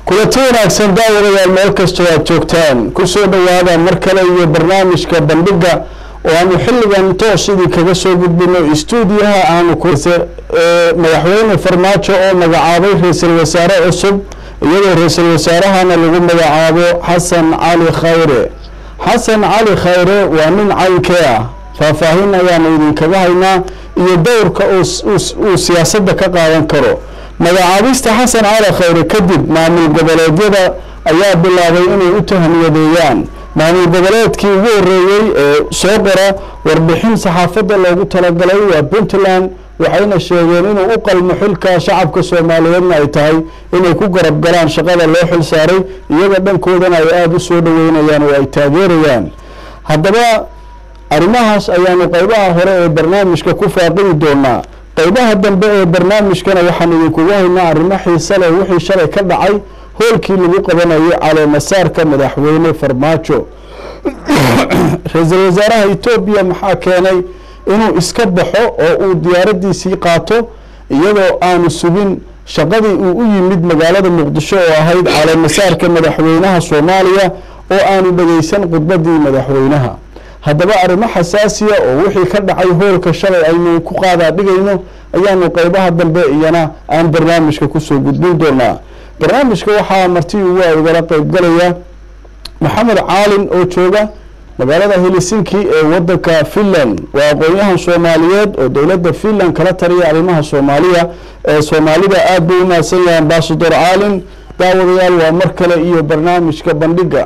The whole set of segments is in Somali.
kulanti wanaagsan daawadayaal meel kastoo aad joogtaan kusoo dhowaada mar kale iyo barnaamijka bandhiga oo aanu xilligan toos idin kaga soo gudbino stuudiyaha aanu madaxweyne farmaajo oo magacaabay ra-iisul wasaare cusub iyadoo ra-iisul wasaarahana lagu magacaabo xasan cali khayre xasan cali khayre waa nin caynkee ah faahfaahin ayaanu idinkaga haynaa iyo dowrka uu siyaasadda ka qaadan karo magacaabista xasan cali khayre kadib maamul goboleedyada ayaa bilaabay inay u tahniyadeeyaan maamul goboleedkii ugu horeeyey ee soo qora warbixin saxaafadda loogu talagalay waa puntland waxayna sheegeen inuu u qalmo xilka shacabka soomaaliyeedna ay tahay inay ku garab galaan shaqada loo xil saaray iyaga dhankoodana ay aada u soo dhaweynayaan oo ay taageerayaan haddaba arrimahaas ayaanu qeybaha hore ee barnaamijka ku faaqidi doonaa qeybaha dambe ee barnaamijkana waxaan idinkugu haynaa arrimo xiise leh wixii shalay ka dhacay hoolkii lagu qabanayay caleemasaarka madaxweyne farmaajo ra-iisul wasaaraha etoobiya maxaa keenay inuu iska baxo oo uu diyaaradiisii qaato iyadoo aanu sugin shaqadii uu u yimid magaalada muqdisho oo ahayd caleemasaarka madaxweynaha soomaaliya oo aanu dhegeysan khudbadii madaxweynaha haddaba arrimo xasaasiya oo wixii ka dhacay hoolka shalay aynu ku qaadaa dhigayno ayaanu qeybaha dambe iyana aan barnaamijka kusoo gudbin doonaa barnaamijka waxaa marti ugu igala qeybgalaya maxamed caalin oo jooga magaalada helsinki ee wadanka finland waa aqoon-yahan soomaaliyeed oo dowladda finland kala taliya arrimaha soomaaliya ee soomaalida aada buu umahadsan yahay ambasador caalin daawadayaal waa mar kale iyo barnaamijka bandhiga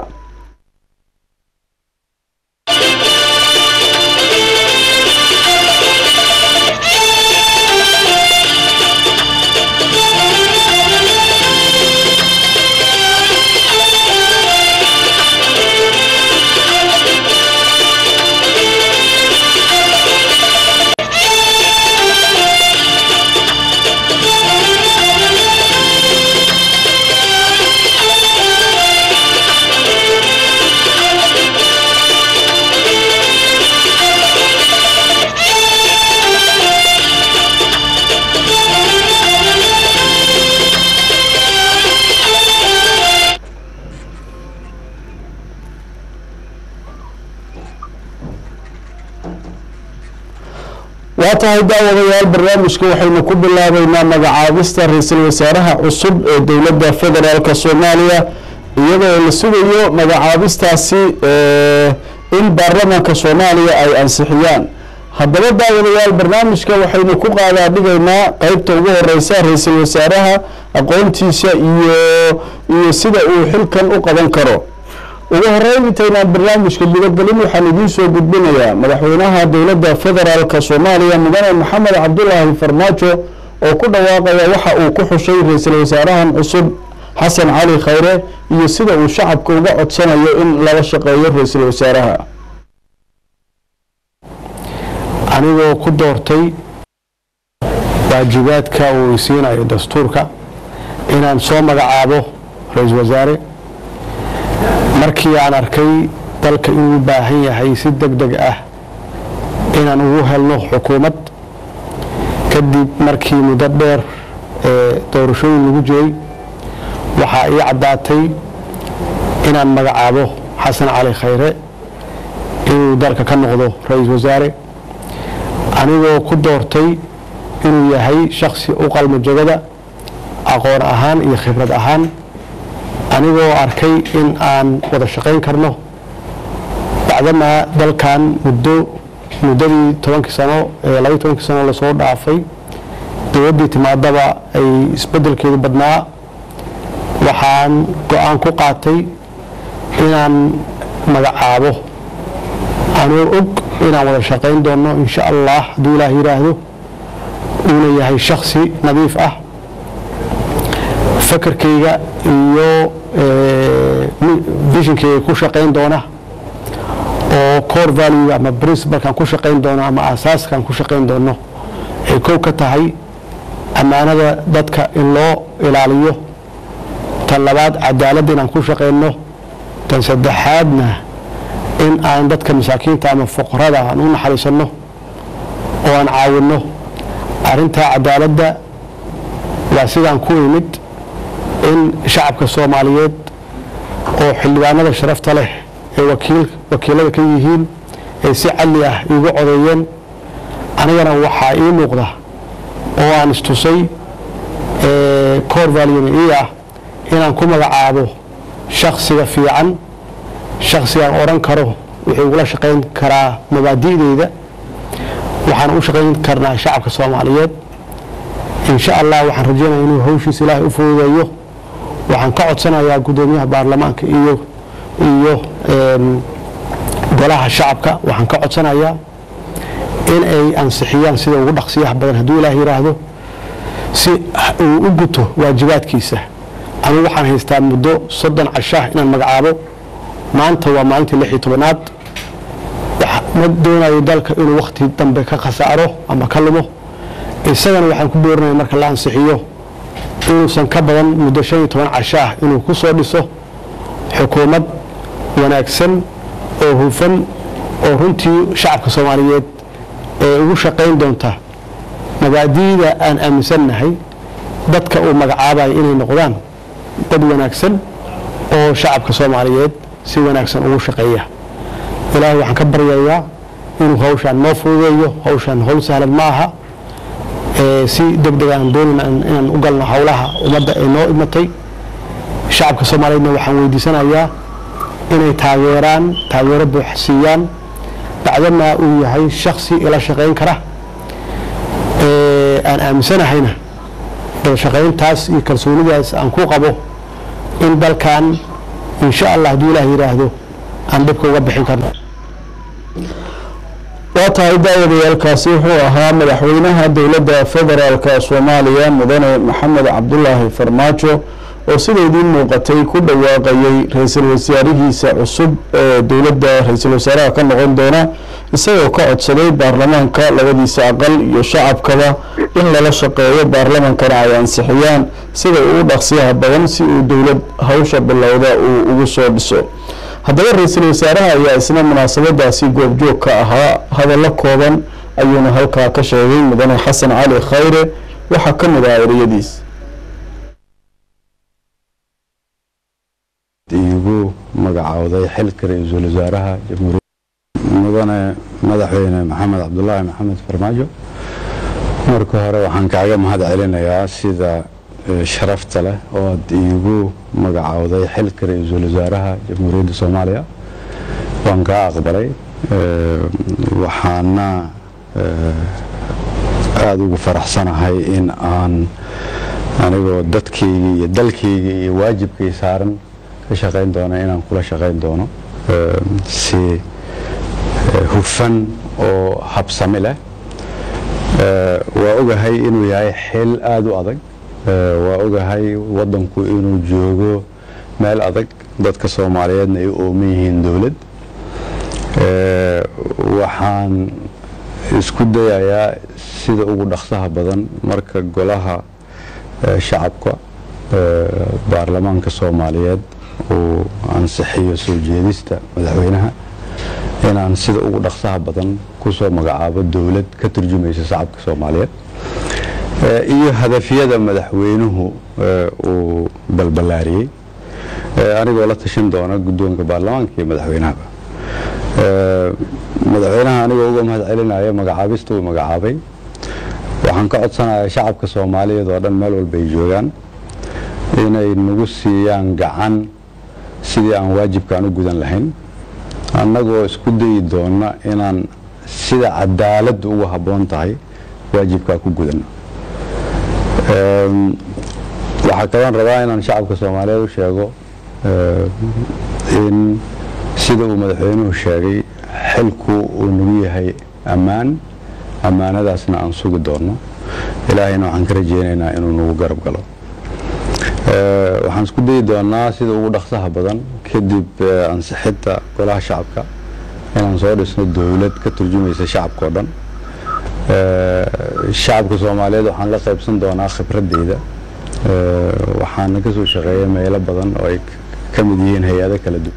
waa tahay daawadayaal barnaamijka waxaynu ku bilaabeynaa magacaabista ra-iisul wasaaraha cusub ee dowladda federaalk soomaaliya iyadoo la sugayo magacaabistaasi in baarlamaanka soomaaliya ay ansixiyaan haddaba daawadayaal barnaamijka waxaynu ku qaadaa dhigaynaa qeybta ugu horeysa ra-iisul wasaaraha aqoontiisa iyo iyo sida uu xilkan u qaban karo ugu horeyn intaynaan barnaamijka gudagelin waxaan idiin soo gudbinayaa madaxweynaha dowladda federaalk soomaaliya mudane maxamed cabdulaahi farmaajo oo ku dhawaaqaya waxa uu ku xushay ra-iisul wasaarahan cusub xasan cali khayre iyo sida uu shacabka uga codsanayo in lala shaqeeyo ra-iisul wasaaraha anigoo ku doortay waajibaadka uu isiinayo dastuurka inaan soo magacaabo ra-iisul wasaare markii aan arkay dalka inuu baahan yahay si deg deg ah inaan ugu helno xukuumad kadib markii muddo dheer ee doorashooyin lagu jiray waxaa ii caddaatay inaan magacaabo xasan cali khayre inuu dalka ka noqdo ra-iisul wasaare anigoo ku doortay inuu yahay shaksi u qalmo jegada aqoon ahaan iyo khibrad ahaan anigoo arkay in aan wada shaqayn karno bacdamaa dalkan muddo muddadii tobankii sano ee labaiy tobankii sano lasoo dhaafay dowladdii timaadaba ay isbeddelkeedu badnaa waxaan go-aan ku qaatay inaan magacaabo anoo og inaan wada shaqayn doono insha allah hadduu ilaah yidhaahdo uuna yahay shaksi nadiif ah fakarkayga iyo vishinkeyga ku shaqayn doona oo core value ama principalkan ku shaqayn doono ama asaaskan ku shaqayn doono ay kow ka tahay ammaanada dadka in loo ilaaliyo tan labaad cadaaladda inaan ku shaqayno tan saddexaadna in aan dadka masaakiinta ama fuqarada aan u naxariisanno oo aan caawinno arrintaa cadaaladda waa sidaan ku imid in in shacabka soomaaliyeed oo xildhibaanada sharafta leh ee wakiil wakiilada ka yihiin ay si cadli ah iigu codeeyeen anigana waxaa ii muuqda oo aan istusay cor valium ii ah inaan ku magacaabo shaksiga fiican shaksigaan odhan karo wuxuu ugula shaqayn karaa mabaadi'deyda waxaan u shaqayn karnaa shacabka soomaaliyeed insha allah waxaan rajeynaya inuu hawshiisa ilaahay u fududeeyo waxaan ka codsanayaa guddoomiyaha baarlamaanka iyo iyo golaha shacabka waxaan ka codsanayaa in ay ansixiyaan sida ugu dhaqsiyaha badan hadduu ilaah yidhaahdo si uu u guto waajibaadkiisa anigu waxaan haystaa muddo soddon cashaah inaan magacaabo maanta waa maalintii lix iyo tobanaad ma doonayo dalka inuu wakhti dambe ka khasaaro ama ka lumo isagana waxaan ku boorinaya marka la ansixiyo inuusan ka badan muddo shan iyo toban cashaah inuu ku soo dhiso xukuumad wanaagsan oo hufan oo runtii shacabka soomaaliyeed ee ugu shaqayn doonta mabaadi'da aan aaminsannahay dadka uu magacaabayo inay noqdaan dad wanaagsan oo shacabka soomaaliyeed si wanaagsan ugu shaqeeya ilaahay waxaan ka baryayaa inuu hawshaan noo fududeeyo hawshaan hawl sahlan ma aha si deg deg aan doonayna inaan u galno howlaha ummadda ee noo imatay shacabka soomaaliyeedna waxaan weydiisanayaa inay taageeraan taageero buux siiyaan bacdamaa uu yahay shaksi ila shaqayn kara aan aaminsanahayna wada shaqayntaas iyo kalsoonidaas aan ku qabo in dalkan insha allah hadduu ilaah yidhaahdo aan dhibka uga bixin karno waa tahay daawadayaalkaasi wuxuu ahaa madaxweynaha dowladda federaalka soomaaliya mudane maxamed cabdulaahi farmaajo oo sida idiin muuqatay ku dhawaaqayay ra-iisul wasaarihiisa cusub ee dowladda ra-iisul wasaaraha ka noqon doona isagoo ka codsaday baarlamaanka labadiisa aqal iyo shacabkaba in lala shaqeeyo baarlamankana ay ansixiyaan sida ugu dhaqsiyaha badan si uu dowlad hawsha bilowda uu ugu soo dhiso haddaba ra-iisul wasaaraha ayaa isna munaasabadaasi goobjoog ka ahaa hadallo kooban ayuuna halkaa ka sheegay mudane xasan cali khayre waxaa ka mid ah ereyadiis iigu magacowday xilka ra-iisul wasaaraha jamhuuriyadda mudane madaxweyne maxamed cabdulaahi maxamed farmaajo marka hore waxaan kaaga mahad celinayaa sida sharafta leh oo aad iigu magacowday xilka ra-iisul wasaaraha jamhuuriyadda soomaaliya waan kaa aqbalay waxaana aada ugu faraxsanahay in aan anigoo dadkayga iyo dalkayga iyo waajibkay saaran ka shaqayn doono inaan kula shaqayn doono si hufan oo habsami leh waa ogahay inuu yahay xil aada u adag waa ogahay wadanku inuu joogo meel adag dadka soomaaliyeedna ay u ooman yihiin dowlad waxaan isku dayayaa sida ugu dhaqsaha badan marka golaha shacabka baarlamaanka soomaaliyeed uu ansixiyo soo jeedista madaxweynaha inaan sida ugu dhaqsaha badan kusoo magacaabo dowlad ka turjumaysa shacabka soomaaliyeed iyo hadafyada madaxweynuhu uu balballaariyey anigoo la tashan doona guddoonka baarlamaanka iyo madaxweynahaba madaxweynaha anigoo uga mahad celinaya magacaabista uu magacaabay waxaan ka codsanayaa shacabka soomaaliyeed oo dhan meel walba ay joogaan inay nagu siiyaan gacan sidii aan waajibkaan u gudan lahayn annagoo isku dayi doona inaan sida cadaaladdu ugu habboon tahay waajibkaa ku gudanno waxaa kaloon rabaa inaan shacabka soomaaliyeed u sheego in sida uu madaxweynuhu sheegay xilku uu nagu yahay ammaan ammaanadaasna aan sugi doonno ilaahayna waxaan ka rajeynaynaa inuu nagu garab galo waxaan isku dayi doonaa sida ugu dhaqsaha badan kadib ansixinta golaha shacabka inaan soo dhisno dowlad ka turjumaysa shacabka oo dhan shacabka soomaaliyeed waxaan la qaybsan doonaa khibradeyda waxaana ka soo shaqeeya meelo badan oo ay ka mid yihiin hay-ado kala duwan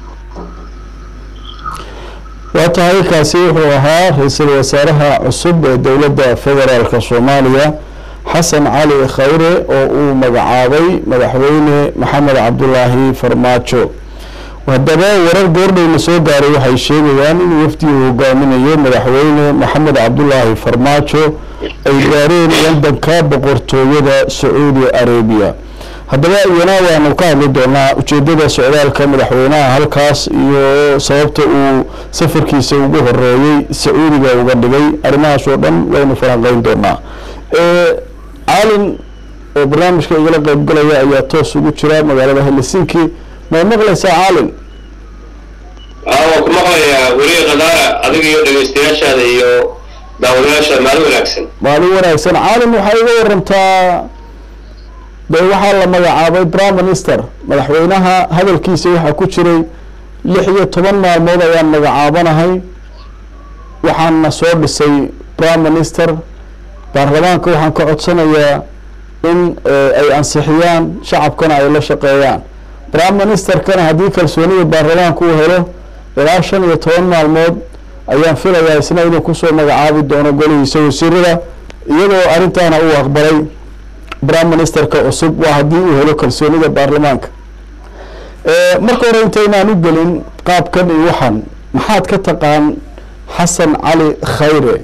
waa tahay kaasi wuxuu ahaa ra-iisul wasaaraha cusub ee dowladda federaalka soomaaliya xasan cali khayre oo uu magacaabay madaxweyne maxamed cabdulaahi farmaajo haddaba warar goordhowna soo gaaray waxay sheegayaan in wafdi uu hogaaminayo madaxweyne maxamed cabdulaahi farmaajo ay gaareen wadanka boqortooyada sacuudi arabiya haddaba iyana waanu ka hadli doonaa ujeedada socdaalka madaxweynaha halkaas iyo sababta uu safarkiisa ugu horeeyey sacuudiga uga dhigay arrimahaas oo dhan waynu falanqeyn doonaa caalin oo barnaamijka igala qeybgalaya ayaa toos ugu jira magaalada helsinki ma maqlaysaa caalin waa ku maqlayaa weli khadaara adiga iyo dhegeystayaashaada iyo daawadayaasha maalin wanaagsan maalin wanaagsan caalin waxaa iga warantaa de waxaa la magacaabay prime minister madaxweynaha hadalkiisa waxaa ku jiray lix iyo toban maalmood ayaan magacaabanahay waxaana soo dhisay prime minister baarlamaanka waxaan ka codsanayaa in ay ansixiyaan shacabkana ay la shaqeeyaan prime ministerkana haddii kalsoonida baarlamaanka uu helo ilaa shan iyo toban maalmood ayaan filayaa isna inuu kusoo magacaabi doono golihiisa wasiirada iyadoo arrintaana uu aqbalay prime ministerka cusub waa haddii uu helo kalsoonida baarlamaanka marka hore intaynaan u gelin qaabkan iyo waxaan maxaad ka taqaan xasan cali khayre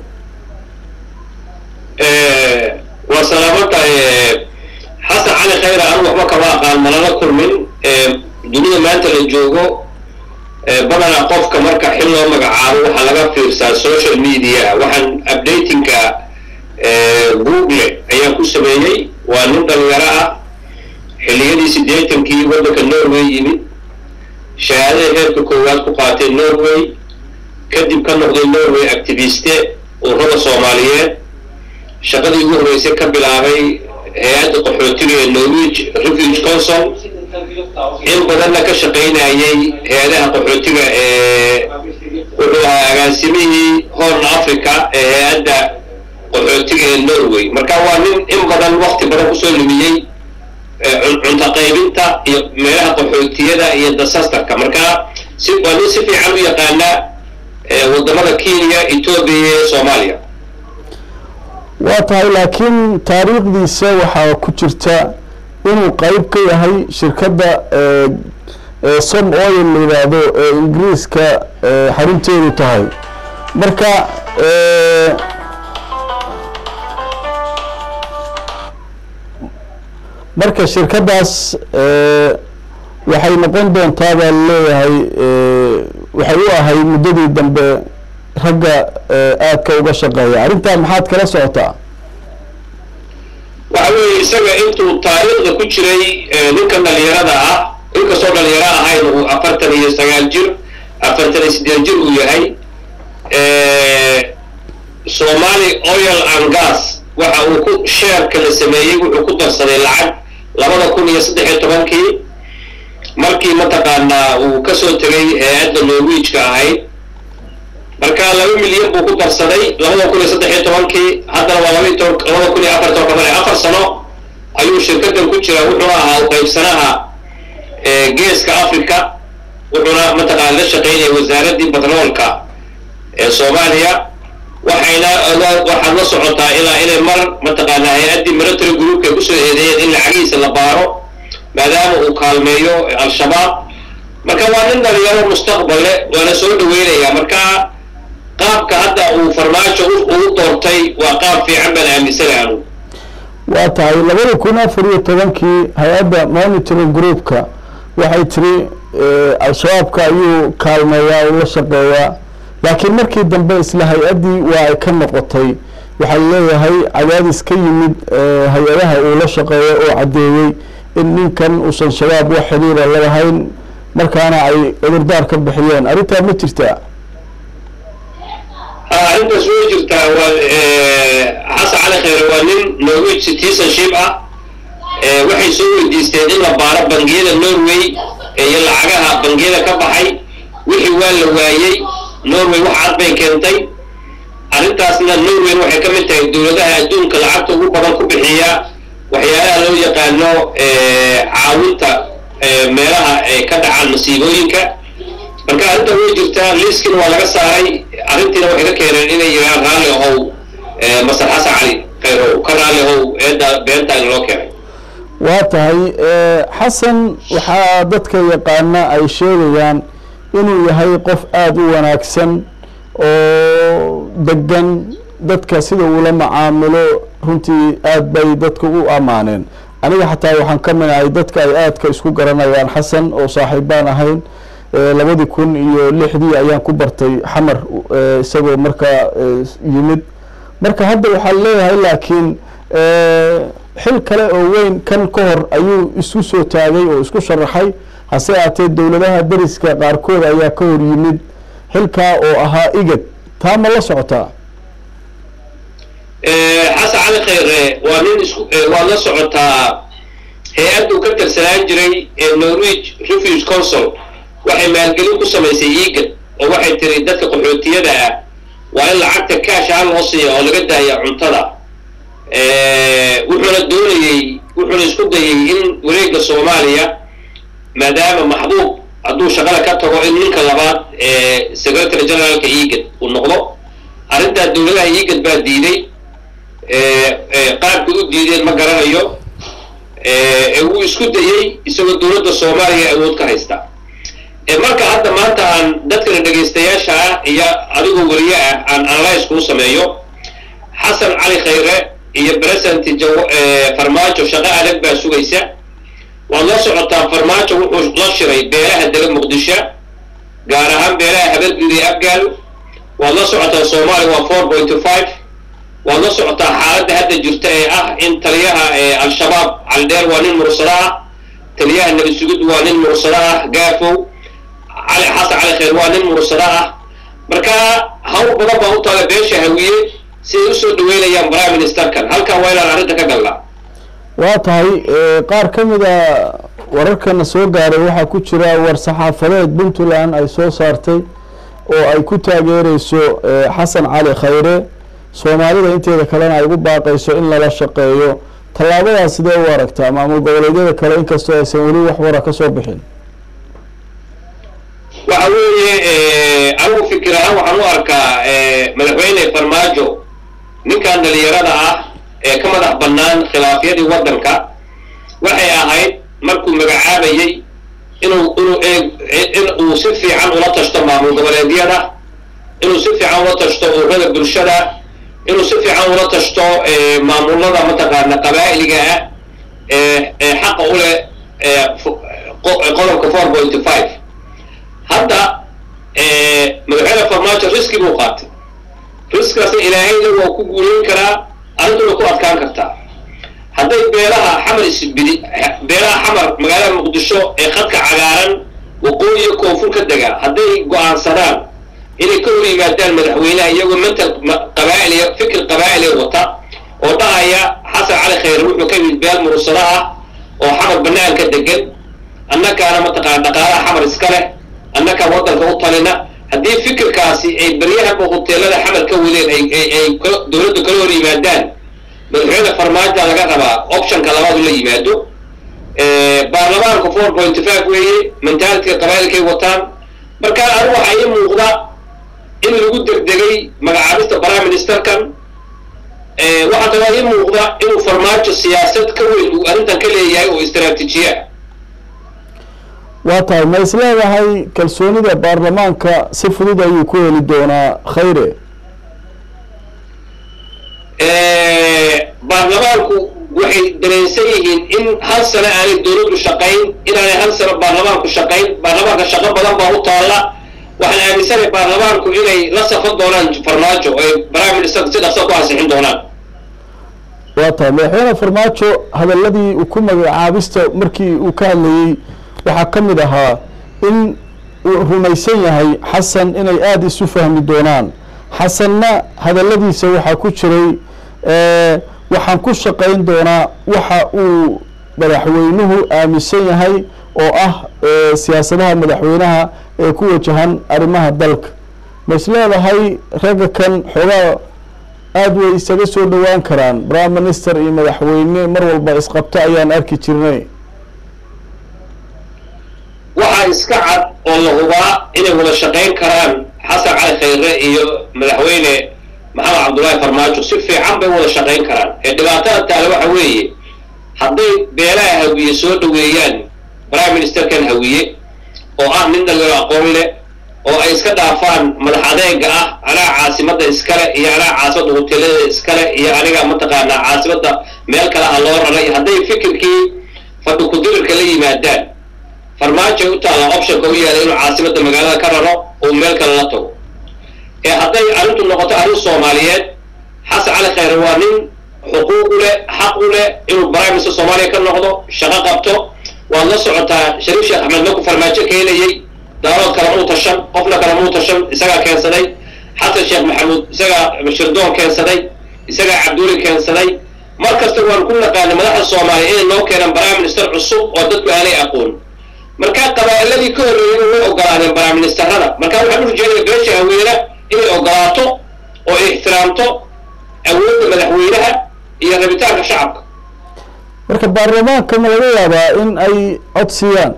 waa salaamatahay xasan cali khayre anu waxba kama aqaan malala kulmin dunida maanta la joogo badanaa qofka marka xil loo magacaabo waxaa laga fiirsaa social media waxaan updatingka google ayaan ku sameeyey waa nin dhalinyaro ah xilliyadii siddeetankii waddanka norway yimid shahaadada heerka koowaad ku qaatay norway kadib ka noqday norway activiste ururada soomaaliyeed shaqadii ugu horreysay ka bilaabay hay-adda qaxootiga ee norwich refuge council in badanna ka shaqaynayay hay-adaha qaxootiga ee wuxuu ahaa agaasimihii horn africa ee hay-adda qaxootiga ee norway marka waa nin in badan wakti badan kusoo lumiyey cunto qaybinta iyo meelaha qaxootiyada iyo disasterka marka si waa nin si fiican u yaqaana wadamada kenya etoobiya iyo soomaaliya waa tahay laakiin taariikhdiisa waxaa ku jirta inuu qeyb ka yahay shirkadda som oil la yidhaahdo ee ingiriiska xarunteedu tahay marka marka shirkaddaas waxay noqon doontaa baa laleeyahay waxay u ahay muddadii dambe ragga aadka uga shaqeeya arrintaa maxaad kala socotaa waxa weeye isaga intuu taariikhda ku jiray ninkan dhalinyarada ah inkastoo dhalinyaro ahayn uu afartan iyo sagaal jir afartan iyo siddeed jir uu yahay somali oil and gas waxa uu ku sheerka la sameeyey wuxuu ku darsaday lacag labada kun iyo saddex iyo tobankii markii mataqaanaa uu kasoo tegay hay-adda norwijka ahayd marka laba milyan buu ku darsaday labada kun iyo saddex iyo tobankii haddana waa laba toban labada kun iyo afar toban kamale afar sano ayuu shirkadan ku jira wuxuu ahaa uqaybsanaha geeska africa wuxuuna mataqaana la shaqaynaya wasaaraddii batroolka ee soomaaliya waxayna waxaad la socotaa ilaa inay mar mataqaana hay-addii military groupka ay kusoo eedeeyeen in lacagihiisa la baaro maadaama uu kaalmeeyo al-shabaab marka waa nin dhalinyaro mustaqballe waana soo dhaweynaya marka qaabka hadda uu farmaajo ugu doortay waa qaab fiican baan aaminsana anu waa tahay labada kun afar iyo tobankii hay-adda monitoring groupka waxay tiri al-shabaabka ayuu kaalmeeyaa uu la shaqeeyaa laakiin markii dambe isla hay-addii waa ay ka noqotay waxaa leeyahay cadaadis ka yimid hay-adaha uu la shaqeeyo oo caddeeyey in ninkan uusan shabaab wax xiriira lalahayn markaana ay cudurdaar ka bixiyeen arrintaa ma jirtaa arrintaas way jirtaa waa xasan cali khayre waa nin norwich citizenship ah waxay soo weydiisteen in la baaro bangiyada norway iyo lacagaha bangiyada ka baxay wixii waa la waayey norway wax cad bay keentay arrintaasna norway waxay ka mid tahay dowladaha adduunka lacagta ugu badan ku bixiya waxyaalaha loo yaqaano caawinta meelaha ay ka dhacaan masiibooyinka marka arrinta way jirtaa liiskina waa laga saaray arrintiina waxay ka keeneen inay yiraan raalli ahow masar xasan cali khayrow ka raali how eedda beenta in loo keenay waa tahay xasan waxaa dadka yaqaana ay sheegayaan inuu yahay qof aada u wanaagsan oo degan dadka sida uula macaamilo runtii aad bay dadka u ammaaneen aniga xataa waxaan ka mid ahay dadka ay aadka isku garanayaan xasan oo saaxiibbaan ahayn labadii kun iyo lixdii ayaan ku bartay xamar isagoo markaa yimid marka hadda waxaa leeyahay laakiin xil kale oo weyn kan ka hor ayuu isku soo taagay oo isku sharaxay hase aatee dowladaha deriska qaarkood ayaa ka hor yimid xilkaa oo ahaa igad taa ma la socotaa xasan cali khayre waa nin isku waad la socotaa hay-addu ka tirsanaan jiray norwich refuge council waxay maalgelin ku samaysay igad oo waxay tiri dadka qaxootiyada ah waa in lacagta kaash ahaan loo siiya oo laga daaya cuntada wuxuuna doonayey wuxuuna isku dayay in wareegga soomaaliya maadaama maxbuub hadduu shaqada ka tago in ninka labaad ee secretary generaalka igad uu noqdo arrintaa dowladaha igad baa diiday qaabkay u diideen ma garanayo wuu isku dayey isagoo dowladda soomaaliya awood ka haysta marka hadda maanta aan dadkana dhegaystayaasha ah iyo adigoo weliye ah aan analyse kuu sameeyo xasan cali khayre iyo present farmaajo shaqo adag baa sugaysa waad la socotaa farmaajo wuxuu la shiray beelaha dega muqdisho gaar ahaan beelaha habadgud iyo afgaal waad la socotaa soomaaliya waa four point five waad la socotaa xaaladda hadda jirta ee ah in taliyaha al-shabaab caldheer waa nin mursado ah taliyaha nabi sugud waa nin mursado ah gaafow cali xasan cali khayr waa nin mursado ah marka hawl badan baa u taala beesha hawiye si ay usoo dhaweynayaan prime ministerkan halkan waa inaan arrinta ka galnaa waa tahay qaar ka mid a wararkana soo gaaray waxaa ku jira war saxaafadeed puntland ay soo saartay oo ay ku taageereyso xasan cali khayre soomaalida inteeda kalena ay ugu baaqayso in lala shaqeeyo tallaabadaas sidee u aragtaa maamul goboleedyada kale inkastoo aysan weli wax wara ka soo bixin waxa weeye anigu fikir ahaan waxaan u arkaa madaxweyne farmaajo ninkan dhalinyarada ah ee ka madax bannaan khilaafyadii waddanka waxay ahayd markuu magacaabayey inuu inuu in uu si fiican ula tashto maamul goboleedyada inuu si fiican ula tashto ururada bulshada inuu si fiican ula tashto maamulada mataqaana qabaa'iliga ah ee ee xaqa u leh qodobka four point five hadda madaxweyne farmaajo riski buu qaatay riskaasna ilaahayna waa ku guulayn karaa arrintuna ku adkaan kartaa hadday beelaha xamar isbidi beelaha xamar magaalada muqdisho ee khadka cagaaran waqooyiyo koonfur ka dega hadday go-aansadaan inay ka hor yimaadaan madaxweynaha iyagoo mental qabaa'iliya fikir qabaa'iliya wata oo dhahaya xasan cali khayre wuxuu ka yimid beel mursado ah oo xamar banaanka degan annakaana mataqaana dhaqaalaha xamar iska leh annakaa waddanka u talina haddii fikirkaasi ay baryahanba hoteelada xamar ka wadeen ay dowladdu kala hor yimaadaan madaxweyne farmaajoa laga rabaa optionka labaad u la yimaado baarlamaanka four point five weeye mentalityga qabaa'ilkay wataan marka anigu waxaa ii muuqda in lagu degdegay magacaabista prime ministerkan waxaa kaloo ii muuqda inuu farmaajo siyaasad ka weyn uu arrintan ka leeyahay oo istraatiijiya waa tahay ma is leedahay kalsoonida baarlamaanka si fudud ayuu ku heli doonaa khayre baarlamaanku waxay dareensan yihiin in hal sano aanay dowladdu shaqayn inaanay hal sano baarlamaanku shaqayn baarlamaanka shaqo badan baa u taalla waxaan aaminsanahay baarlamaanku inay la safan doonaan farmaajo oo ay prime minister si dhaqso ku ansixin doonaan waa tahay madaxweyne farmaajo hadaladii uu ku magacaabista markii uu ka hadlayey waxaa ka mid ahaa in uu rumaysan yahay xasan inay aada isu fahmi doonaan xasanna hadaladiisa waxaa ku jiray waxaan ku shaqayn doonaa waxa uu madaxweynuhu aaminsan yahay oo ah siyaasadaha madaxweynaha ee ku wajahan arrimaha dalka ma is leedahay ragga kan xoogaa aada way isaga soo dhowaan karaan prime minister iyo madaxweyne mar walba isqabto ayaan arki jirnay waxaa iska cad oo la hubaa inay wada shaqayn karaan xasan cali khayre iyo madaxweyne maxamed cabdullaahi farmaajo si fiican bay wada shaqayn karaan ee dhibaatada taale waxa weeye hadday beelaha hawiye soo dhaweeyaan prime ministerkan hawiye oo ah nin dhalinyaro aqoon leh oo ay iska dhaafaan madax adeega ah anaa caasimadda iskale iyo anaa caasimadda hoteelada iskale iyo aniga mataqaanaa caasimadda meel kale ah loo raray hadday fikirkii fadhi kudirirka la yimaadaan farmaajo u taalla optionka u yaala inuu caasimadda magaalada ka raro oo meel kale la tago ee hadday arrintu noqoto arrin soomaaliyeed xasan cali khayre waa nin xuquuq u leh xaq u leh inuu prime minister soomaaliya ka noqdo shaqo qabto waad la socotaa shariif sheekh axmed markuu farmaajo keenayey daarood kale muu tashan qofna kale muu tashan isagaa keensaday xasan sheekh maxamuud isagaa shirdoon keensaday isagaa cabduuli keensaday mar kasta waan ku naqaanay madaxda soomaaliya inay noo keenaan prime minister cusub oo dadku aanay aqoon markaa qabaa'iladii ka horreeyay way ogolaadeen prime ministerada markaa waxaan u rajeynaya beesha haweena inay ogolaato oo ay ixtiraamto awoodda madaxweynaha iyo rabitaanka shacabka marka baarlamaanka ma laga yaabaa in ay cod siiyaan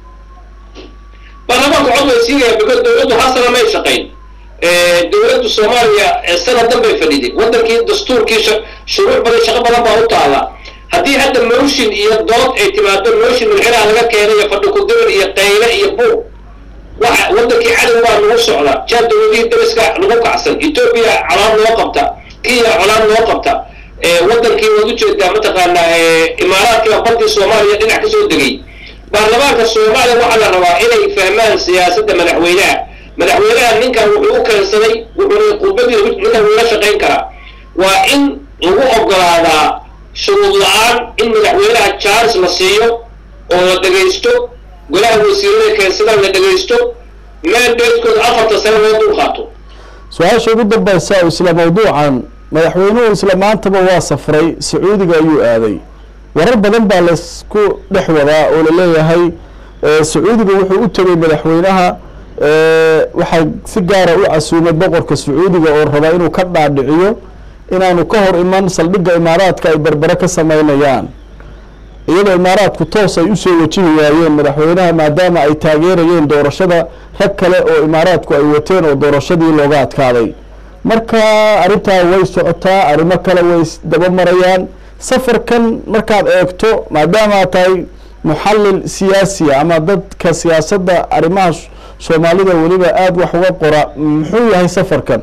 baarlamaanka cod way siinayaan because dawladdu hal sana may shaqayn dawladdu soomaaliya sanad dan bay fadhiday waddankii dastuurkii shuruuc badan shaqo badan baa u taala haddii hadda motion iyo dood ay timaado motion milxiraha laga keenay iyo fadhi kudirir iyo qayle iyo buuq waxa waddankii cadow baa nagu socda jaa dawladihii dariska nagu kacsan etoobiya colaad loo qabta kenya colaad loo qabta waddankii waad ujeedaa mataqaanaa imaaraadkiiba badii soomaaliya dhinac ka soo degay baarlamaanka soomaaliya waxaa la rabaa inay fahmaan siyaasadda madaxweynaha madaxweynaha ninkan wuxuu u keensaday wuxuuna khudbadii ninkan wula shaqayn karaa waa in lagu ogolaadaa shuruud la-aan in madaxweynaha charles la siiyo oo la dhegaysto golaha wasiirada keensadaan la dhegaysto mandatekooda afarta sane loo dul qaato su-aasha ugu dambaysa isla mawduucan madaxweynuhu isla maantaba waa safray sacuudiga ayuu aaday warar badan baa laysku dhex wadaa oo laleeyahay sacuudiga wuxuu u tegay madaxweynaha waxaa si gaara u casuumay boqorka sacuudiga oo rabaa inuu ka dhaadhiciyo inaanu ka hor iman saldhigga imaaraadka ay berbere ka sameynayaan iyadoo imaaraadku toos ay usoo wajihi waayeen madaxweynaha maadaama ay taageerayeen doorashada rag kale oo imaaraadku ay wateen oo doorashadii looga adkaaday marka arrintaa way socotaa arrimo kale way daba marayaan safarkan markaad eegto maadaama tahay muxallil siyaasiya ama dadka siyaasadda arrimaha soomaalida weliba aada wax uga qora muxuu yahay safarkan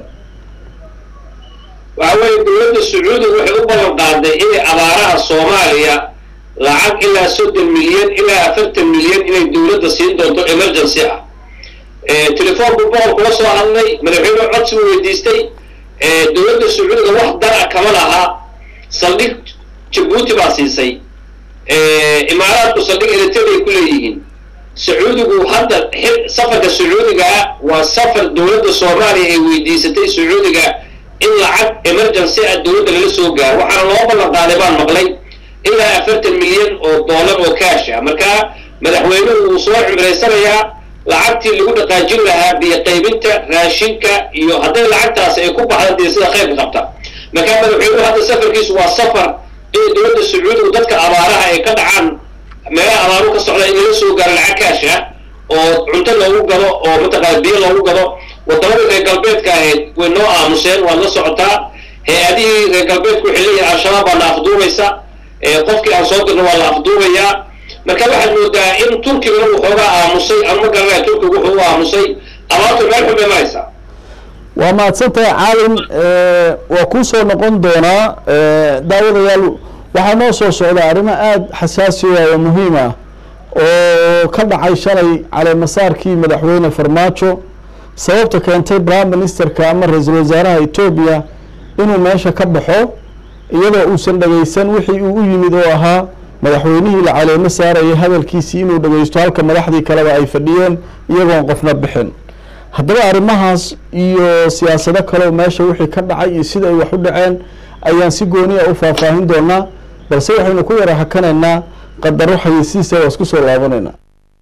waxa weeye dowladda sacuudiga waxay u ballan qaaday inay abaaraha soomaaliya lacag ilaa soddon milyan ilaa afartan milyan inay dowladda siin doonto emergency ah telefoonku boqol kula soo hadlay madaxweyne codsi u weydiistay dowladda sacuudiga wax dara kama laha saldhig jabuuti baa siisay imaaraadku saldhig eritrea ku leeyihiin sacuudigu hadda safarka sacuudigaa waa safar dowladda soomaaliya ay weydiisatay sacuudiga in lacag emergency ah dowladda lala soo gaaro waxaana loo ballan qaaday baan maqlay ilaa afartan milyan oo dollar oo kaash ah markaa madaxweynuhu wuu soo cimraysanayaa lacagtii lagu dhaqaajin lahaa biyo qaybinta raashinka iyo hadday lacagtaasi ay ku baxda dee sida khayrka qabta markaa madaxweynuhu hadda safarkiisu waa safar inay dowladda sacuudigu dadka abaaraha ay ka dhacaan meelaha abaaru ka socda in lala soo gaaro lacag kaash ah oo cunto loogu gado oo mataqaana biyo loogu gado waddamadii reer galbeedka ahayd way noo aamuseen waad la socotaa hay-adihii reer galbeedku waxay leeyihin al-shabaab baa la afduubaysa qofkii aan soo dirno waa la afduubayaa marka waxaad moodaa in turkigana uu xoogaa aamusay ama ma garanaya turkigu wuxuu u aamusay abaartu meel xun bay maraysaa waa mahadsantahay caalin waa kuu soo noqon doonaa daawadayaal waxaa noo soo socda arrimo aada xasaasi ah oo muhiim ah oo ka dhacay shalay caleemasaarkii madaxweyne farmaajo sababta keentay prime ministerka ama ra-iisul wasaaraha etoobiya inuu meesha ka baxo iyadoo uusan dhegeysan wixii uu u yimid oo ahaa madaxweynihii la caleemo saarayay hadalkiisii inuu dhegeysto halka madaxdii kaleba ay fadhiyeen iyagoon qofna bixin haddaba arrimahaas iyo siyaasado kaleo meesha wixii ka dhacay iyo sida ay wax u dhaceen ayaan si gooniya u faahfaahin doonaa balse waxaynu ku yara hakanaynaa qadaro xayeysiisa waa isku soo laabanaynaa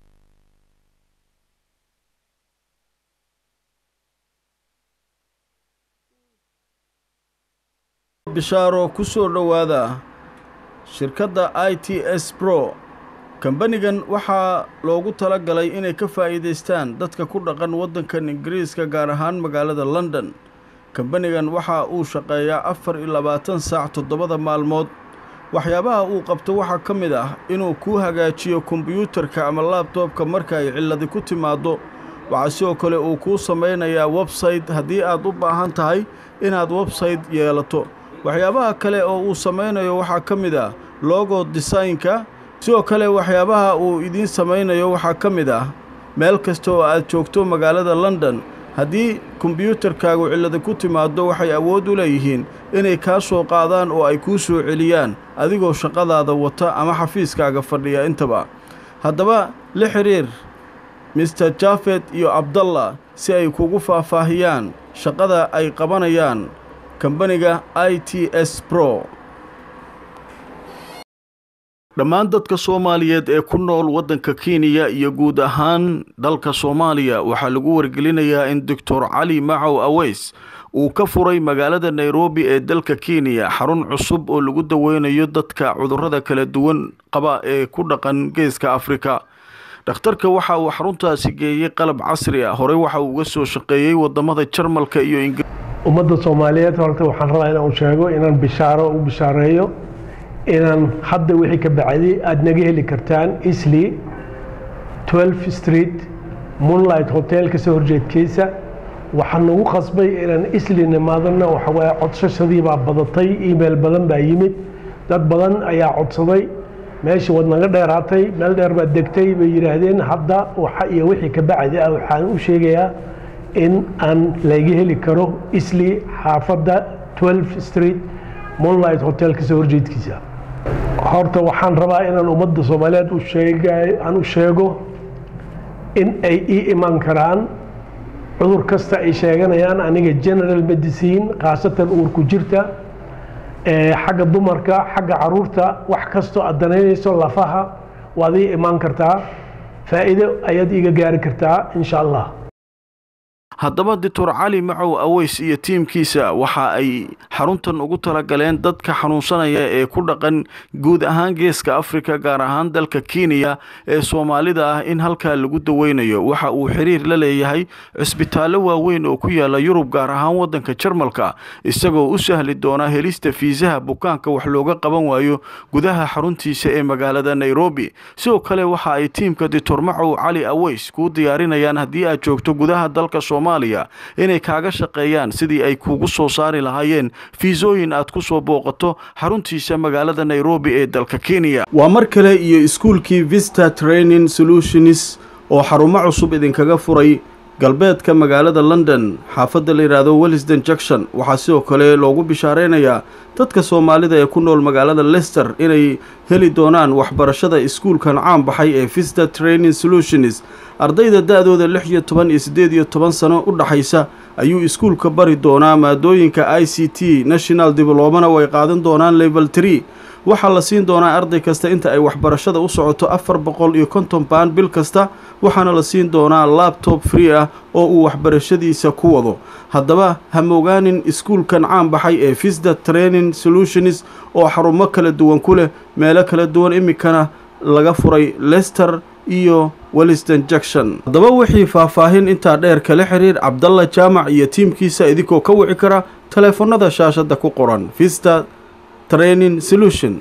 bishaaro ku soo dhowaada shirkadda i t s bro kambanigan waxaa loogu tala galay inay ka faa'iidaystaan dadka ku dhaqan waddankan ingiriiska gaar ahaan magaalada london kambanigan waxa uu shaqeeyaa afar iyo labaatan saac toddobada maalmood waxyaabaha uu qabto waxaa ka mid ah inuu kuu hagaajiyo kombiyuutarka ama laabtoobka marka ay cilladi ku timaaddo waxaa sidoo kale uu kuu samaynayaa websayte haddii aad u baahan tahay inaad websayte yeelato waxyaabaha kale oo uu samaynayo waxaa ka mid ah logo desaynka sidoo kale waxyaabaha uu idiin samaynayo waxaa ka mid ah meel kasta oo aad joogto magaalada london haddii kombiyuutarkaagu cillada ku timaaddo waxay awood u leeyihiin inay kaa soo qaadaan oo ay kuu soo celiyaan adigoo shaqadaada wata ama xafiiskaaga fadhiya intaba haddaba la xidhiir mister jafet iyo abdallah si ay kugu faahfaahiyaan shaqada ay qabanayaan kambaniga i t s bro dhammaan dadka soomaaliyeed ee ku nool waddanka kenya iyo guud ahaan dalka soomaaliya waxaa lagu wargelinayaa in doctor cali macow aweys uu ka furay magaalada nairobi ee dalka kenya xarun cusub oo lagu daweynayo dadka cudurrada kala duwan qaba ee ku dhaqan geeska afrika dhakhtarka waxa uu xaruntaasi geeyey qalab casri ah horey waxa uu uga soo shaqeeyey wadamada jarmalka iyo ingir ummadda soomaaliyeed horta waxaan rabaa inaan sheego inaan bishaaro u bishaareeyo inaan hadda wixii ka bacday aada naga heli kartaan isli 12 street moonlight hotel kasoo horjeedkiisa waxaa nagu qasbay inaan isli nimaadana waxawaaye codsashadii baa badatay email badan baa yimid dad badan ayaa codsaday meeshii waad naga dheeraatay meel dheer baad degtay bay yidhaahdeen hadda waxa iyo wixii ka bacdi ah waxaan u sheegayaa in aan laga heli karo isli xaafadda 12 street moonlight hotel kasoo horjeedkiisa horta waxaan rabaa inaan ummadda soomaaliyeed u sheega aan u sheego in ay ii iman karaan cudur kasta ay sheeganayaan aniga general medicine khaasatan uurku jirta xagga dumarka xagga caruurta wax kastoo aad danaynayso lafaha waad ii imaan kartaa faa'iido ayaad iiga gaari kartaa insha allah haddaba doctor cali macow aweys iyo tiimkiisa waxa ay xaruntan ugu talagaleen dadka xanuunsanaya ee ku dhaqan guud ahaan geeska afrika gaar ahaan dalka kenya ee soomaalida ah in halkaa lagu daweynayo waxa uu xiriir la leeyahay cisbitaallo waaweyn oo ku yaala yurub gaar ahaan waddanka jarmalka isagoo u sahli doona helista fiisaha bukaanka wax looga qaban waayo gudaha xaruntiisa ee magaalada nairobi sidoo kale waxa ay tiimka doctor macow cali aweys kuu diyaarinayaan haddii aad joogto gudaha dalka inay kaaga shaqeeyaan sidii ay kuugu soo saari lahaayeen fiisooyin aad ku soo booqato xaruntiisa magaalada nairobi ee dalka kenya waa mar kale iyo iskuulkii vista training solutions oo xarumo cusub idinkaga furay galbeedka magaalada london xaafadda la yidhaahdo wellisden junction waxaa sidoo kale loogu bishaareynayaa dadka soomaalida ee ku nool magaalada lester inay heli doonaan waxbarashada iskuulkan caan baxay ee vista training solutions ardayda da-dooda lix iyo toban iyo siddeed iyo toban sano u dhaxaysa ayuu iskuulka bari doonaa maadooyinka i c t national diblomana way qaadan doonaan level tree waxaa la siin doonaa arday kasta inta ay waxbarashada u socoto afar boqol iyo konton baan bil kasta waxaana la siin doonaa labtob free ah oo uu waxbarashadiisa ku wado haddaba ha mogaanin iskuulkan caan baxay ee visda training solutions oo xarumo kala duwan ku leh meelo kala duwan iminkana laga furay lester iyo welliston junction haddaba wixii faahfaahin intaa dheer kala xiriir cabdalla jaamac iyo tiimkiisa idinkoo ka wici kara taleefannada shaashadda ku qoran vista training solution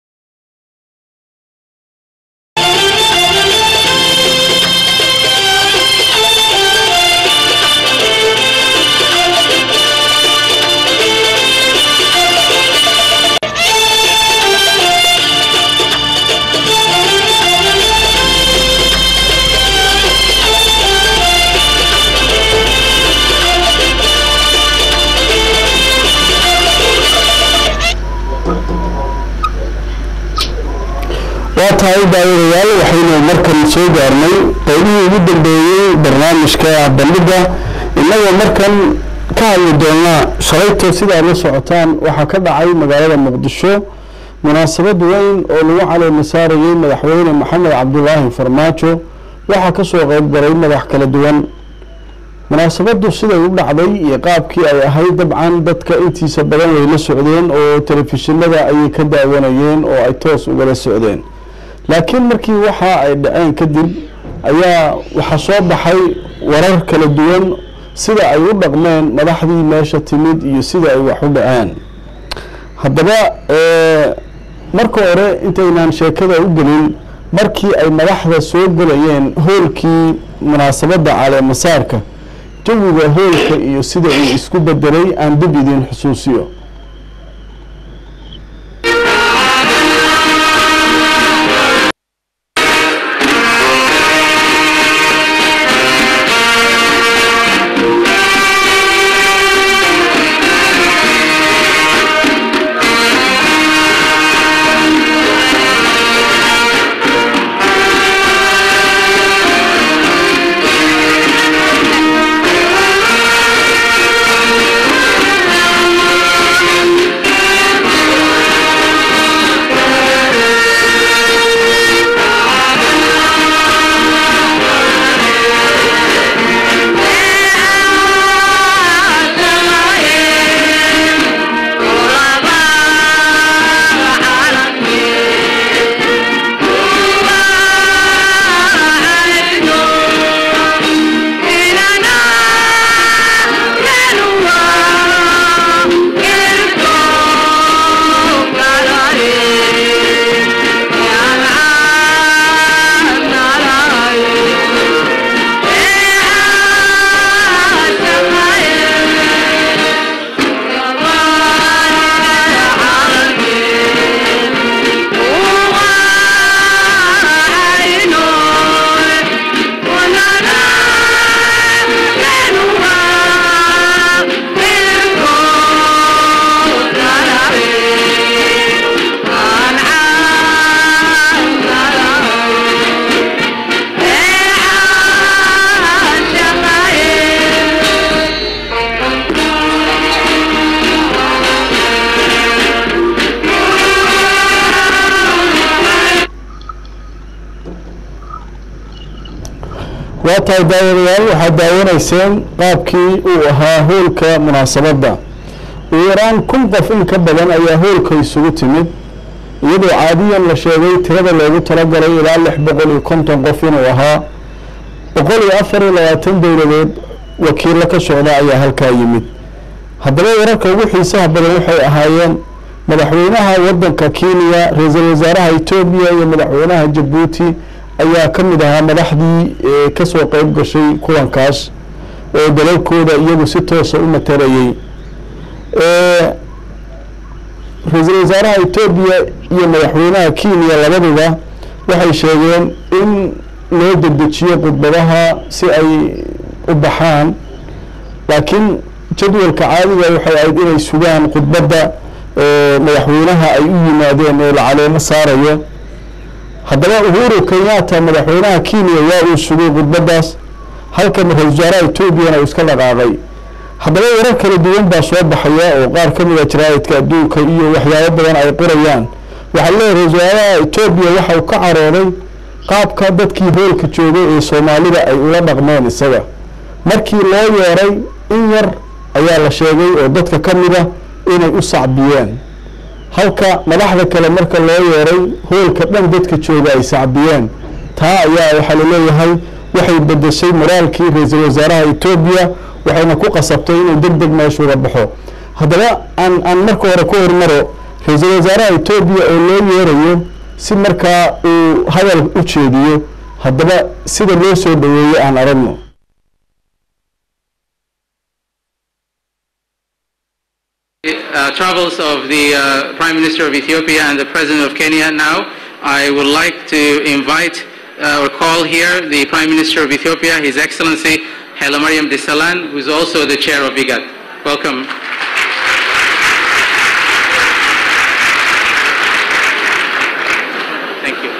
waa tahay daawadayaal waxaynu markan soo gaarnay qaybihii ugu dambeeyey barnaamijka bandhigga innagoo markan ka hadli doonaa shalayto sida aad la socotaan waxaa ka dhacay magaalada muqdisho munaasabad weyn oo lagu caleema saarayey madaxweyne maxamed cabdulaahi farmaajo waxaa ka soo qayb galay madax kala duwan munaasabaddu siday u dhacday iyo qaabkii ay ahayd dabcan dadka intiisa badan way la socdeen oo telefishinada ayay ka daawanayeen oo ay toos ugala socdeen laakiin markii waxa ay dhaceen kadib ayaa waxaa soo baxay warar kala duwan sida ay u dhaqmeen madaxdii meesha timid iyo sida ay wax u dhaceen haddaba marka hore intaynaan sheekada u gelin markii ay madaxda soo gelayeen hoolkii munaasabadda caleemasaarka jawiga hoolka iyo sida uu isku bedelay aan dib idin xusuusiyo waa tahay daawadayaal waxaad daawanayseen qaabkii uu ahaa hoolka munaasabadda ugu yaraan kun qof in ka badan ayaa hoolka isugu timid iyadoo caadiyan la sheegay tirada loogu talagalay ilaa lix boqol iyo konton qof inuu ahaa boqol iyo afar iyo labaatan dowladood wakiilo ka socda ayaa halkaa yimid haddaba wararka ugu xiisaha badan waxay ahaayeen madaxweynaha waddanka kenya ra-iisul wasaaraha etoobiya iyo madaxweynaha jabuuti ayaa ka mid ahaa madaxdii kasoo qeyb gashay kulankaas oo dalalkooda iyagu si toosa u matelayay ra-iisul wasaaraha etoobiya iyo madaxweynaha kenya labaduba waxay sheegeen in loo dedejiyo khudbadaha si ay u baxaan laakiin jadwalka caadiga waxay ahayd inay sugaan khudbadda madaxweynaha ay u yimaadeen oo la caleemo saarayo haddaba uhuru kenyatta madaxweynaha kenya waa uu sugay khudbaddaas halka ra-isul wasaaraha etoobiyana uu iska dhaqaaqay haddaba warar kala duwan baa soo baxaya oo qaar ka mid a jaraa'idka adduunka iyo waxyaabo badan ay qorayaan waxaa leeyahay ra-isul wasaaraha etoobiya waxa uu ka carooday qaabka dadkii hoolka joogay ee soomaalida ay ula dhaqmeen isaga markii loo yeeray in yar ayaa la sheegay oo dadka ka mid a inay u sacbiyeen halka madaxda kale marka loo yeeray hoolka dhan dadka jooga ay sacbiyeen taa ayaa waxaa laleeyahay waxay bedeshay moraalkii ra-iisul wasaaraha etoobiya waxayna ku qasabtay inuu deg deg meeshuuga baxo haddaba aan aan marka hore ku hormaro ra-iisul wasaaraha etoobiya oo loo yeerayo si markaa uu hadal u jeediyo haddaba sida loo soo dhaweeyo aan aragno uh, travels of the uh, Prime Minister of Ethiopia and the President of Kenya now, I would like to invite uh, or call here the Prime Minister of Ethiopia, His Excellency Haile Mariam Desalegn, who is also the chair of IGAD. Welcome. Thank you.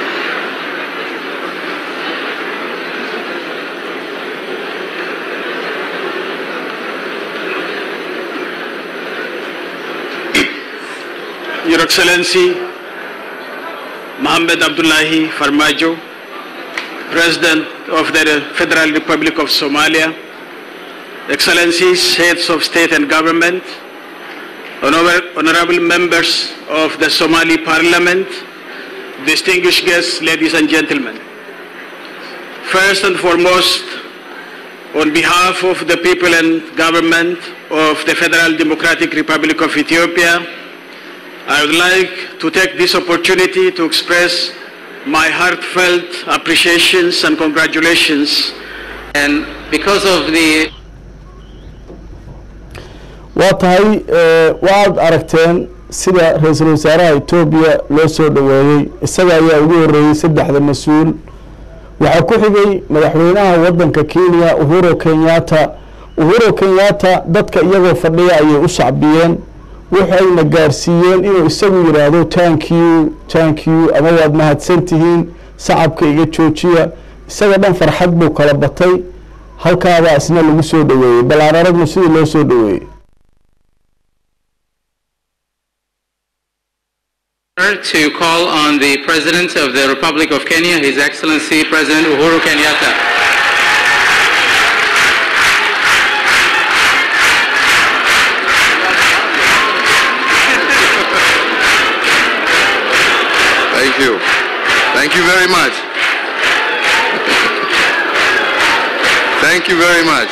Your Excellency Mohammed Abdullahi Farmajo, President of the Federal Republic of Somalia, Excellencies, Heads of State and Government, honor- honorable members of the Somali Parliament, distinguished guests, ladies and gentlemen. First and foremost, on behalf of the people and government of the Federal Democratic Republic of Ethiopia, I would like to take this opportunity to express my heartfelt appreciations and congratulations. And because of the waa tahay waaad aragteen sida ra-iisul wasaaraha etoobiya loo soo dhoweeyey isaga ayaa ugu horreeyey saddexda mas-uul waxaa ku xigay madaxweynaha waddanka kenya uhuro kenyatta uhuro kenyatta dadka iyagoo fadhiya ayay u sacbiyeen waxayna gaarsiiyeen inuu isagu yidhaahdo tank you tank you ama waad mahadsan tihiin sacabka iga joojiya isaga dhan farxad buu kala batay halkaabaa isna lagu soo dhoweeyey bal aan aragnu sidii loo soo dhoweeyey to call on the President of the Republic of Kenya, His Excellency President Uhuru Kenyatta. Thank you. Thank you very much. Thank you very much.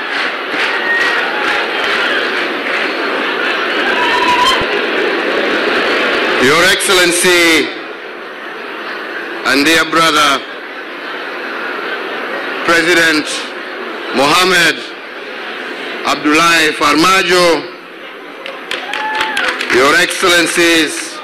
Your Excellency and dear brother, President Mohammed Abdullahi Farmajo, Your Excellencies,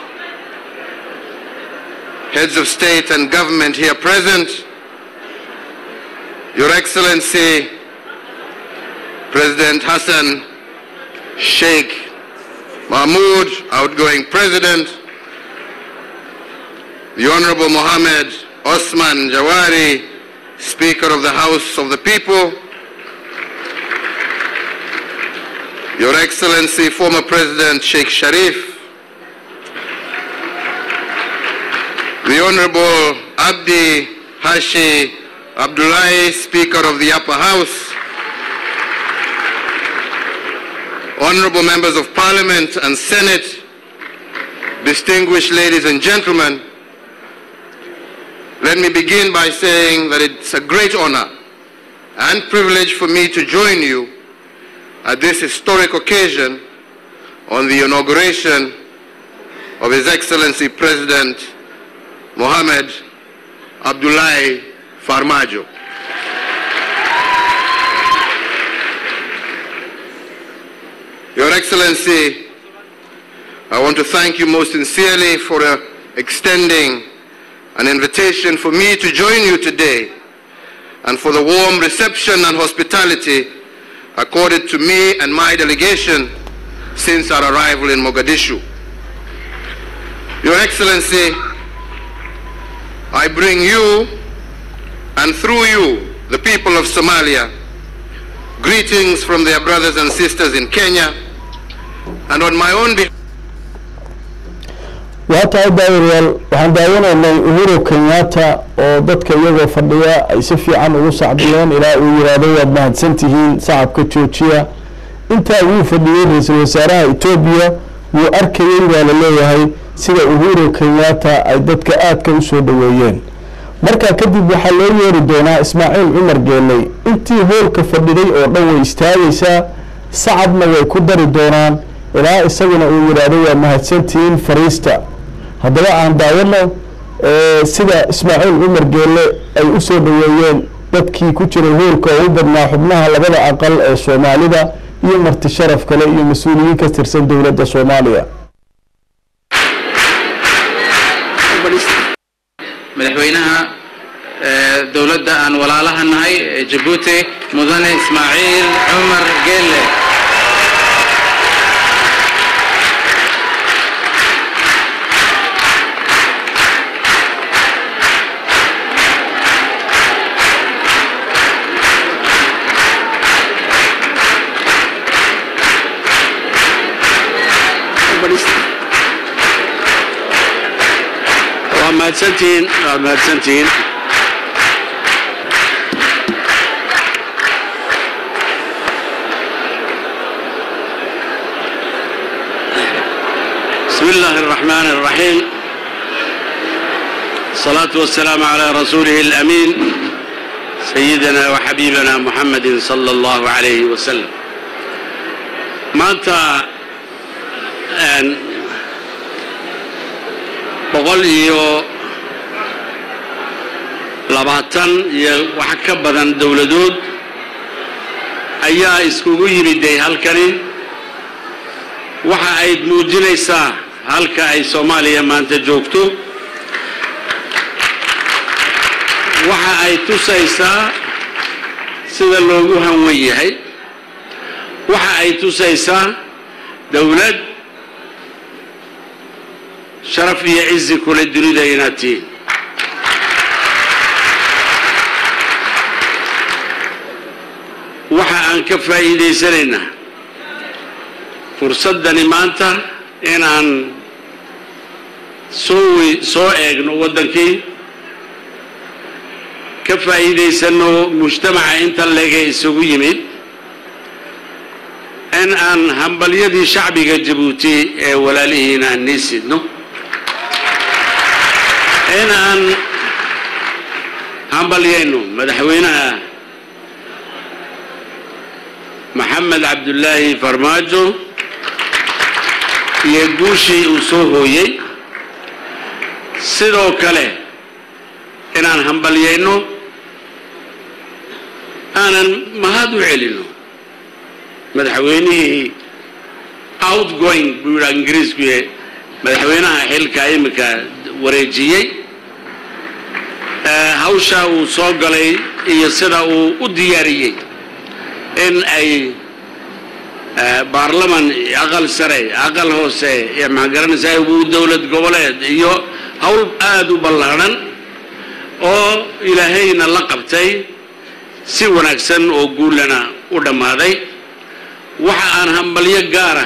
heads of state and government here present, Your Excellency, President Hassan Sheikh Mahmoud, outgoing President, the Honorable Mohammed Osman Jawari, Speaker of the House of the People, Your Excellency, former President Sheikh Sharif, the Honorable Abdi Hashi Abdullahi, Speaker of the Upper House, Honorable Members of Parliament and Senate, distinguished ladies and gentlemen, let me begin by saying that it's a great honor and privilege for me to join you at this historic occasion on the inauguration of His Excellency President Mohammed Abdullahi Farmajo. Your Excellency, I want to thank you most sincerely for uh, extending an invitation for me to join you today and for the warm reception and hospitality accorded to me and my delegation since our arrival in Mogadishu. Your Excellency, I bring you and through you, the people of Somalia, greetings from their brothers and sisters in Kenya and on my own behalf. waa tahay daawiryaal waxaan daawanaynay uhuru kenyatta oo dadka iyagoo fadhiya ay si fiican ugu sacbiyeen ilaa uu yidhaahdo waad mahadsan tihiin sacabka joojiya intaa wuu fadhiyey ra-iisul wasaaraha etoobiya wuu arkayey baa la leeyahay sida uhuru kenyatta ay dadka aadka u soo dhoweeyeen markaa kadib waxaa loo yeeri doonaa ismaaciil cumar geeley intii hoolka fadhiday oo dhan way istaagaysaa sacabna way ku dari doonaan ilaa isaguna uu yidhaahdo waa mahadsantihiin fariista haddaba aan daawano sida ismaaciil cumar geelle ay u soo dhoweeyeen dadkii ku jiray hoolka oo u badnaa xubnaha labada aqal ee soomaalida iyo marti sharaf kale iyo mas-uuliyiin ka tirsan dowladda soomaaliya madaxweynaha dowladda aan walaalaha nahay ee jabuuti mudane ismaaciil cumar geelle waa mahadsantihiin waa mahadsantihiin بسم الله الرحمن الرحيم الصلاة والسلام على رسوله الأمين سيدنا وحبيبنا محمد صلى الله عليه وسلم maanta boqol iyo labaatan iyo wax ka badan dowladood ayaa iskugu yimiday halkani waxa ay muujinaysaa halka ay soomaaliya maanta joogto waxa ay tusaysaa sida loogu hanwan yahay waxa ay tusaysaa dowlad sharaf iyo cizi kule dunida inaad tihiin waxa aan ka faa'iidaysanaynaa fursaddani maanta inaan soo soo eegno waddankii ka faa'iidaysanno mujtamaca inta leege isugu yimid in aan hambalyadii shacbiga jabuuti ee walaalihiina aan nii sidno in aan hambalyayno madaxweynaha maxamed cabdullaahi farmaajo iyo guushii uu soo hooyey sidoo kale inaan hambalyayno aanan mahad u celino madaxweynihii outgoing buu yidhaa ingiriisku yahay madaxweynaha xilka imika wareejiyey hawshaa uu soo galay iyo sida uu u diyaariyey in ay baarlaman aqal sare aqal hoose iyo maxaa garanaysaa uu dowlad goboleed iyo hawl aada u ballaadhan oo ilaahayna la qabtay si wanaagsan oo guulana u dhammaaday waxa aan hambalyo gaara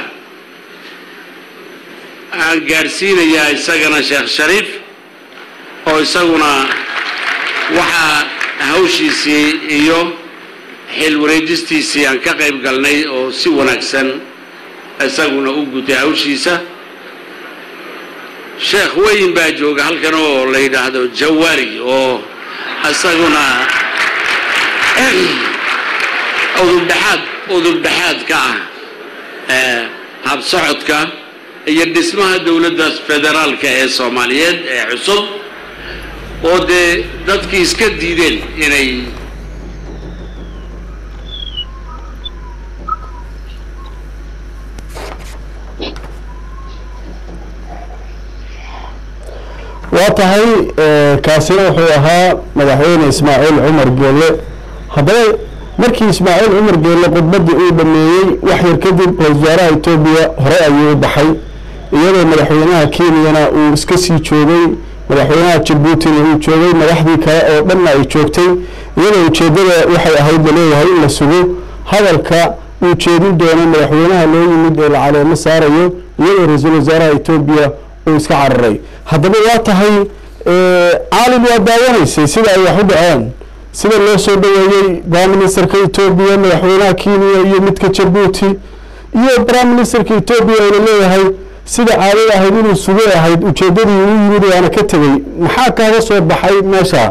aan gaadhsiinayaa isagana sheekh shariif oo isaguna waxaa hawshiisii iyo xil wareejistiisii aan ka qayb galnay oo si wanaagsan isaguna u gutay hawshiisa sheekh weyn baa jooga halkan oo la yidhaahdo jawaari oo isaguna udubdhexaad udubdhexaad ka ah habsocodka iyo dhismaha dowladda federaalka ee soomaaliyeed ee cusub oo dee dadkii iska diideen inay waa tahay kaasina wuxuu ahaa madaxweyne ismaaciil cumar geelle haddaba markii ismaaciil cumar geelle khudbaddii uu dhameeyey wax yar kadib ra-isul wasaaraha etoobiya hore ayuu u baxay iyadoo madaxweynaha kenyana uu iska sii joogay madaxweynaha jabuutina uu joogay madaxdii kale oo dhanna ay joogtay iyadoo ujeeddada waxay ahayd laleeyahay in la sugo hadalka uu jeedin doono madaxweynaha loo yimid ee la caleemo saarayo iyadoo ra-iisul wasaaraha etoobiya uu iska cararay haddaba waa tahay caalim waa daawanaysay sida ay wax u dhaceen sida loo soo dhaweeyey prime ministerka etoobiya madaxweynaha kenya iyo midka jabuuti iyo prime ministerka etoobiya oo laleeyahay sida caadada ahayd inuu sugay ahayd ujeeddadii uu yimid waana ka tegey maxaa kaaga soo baxay meesha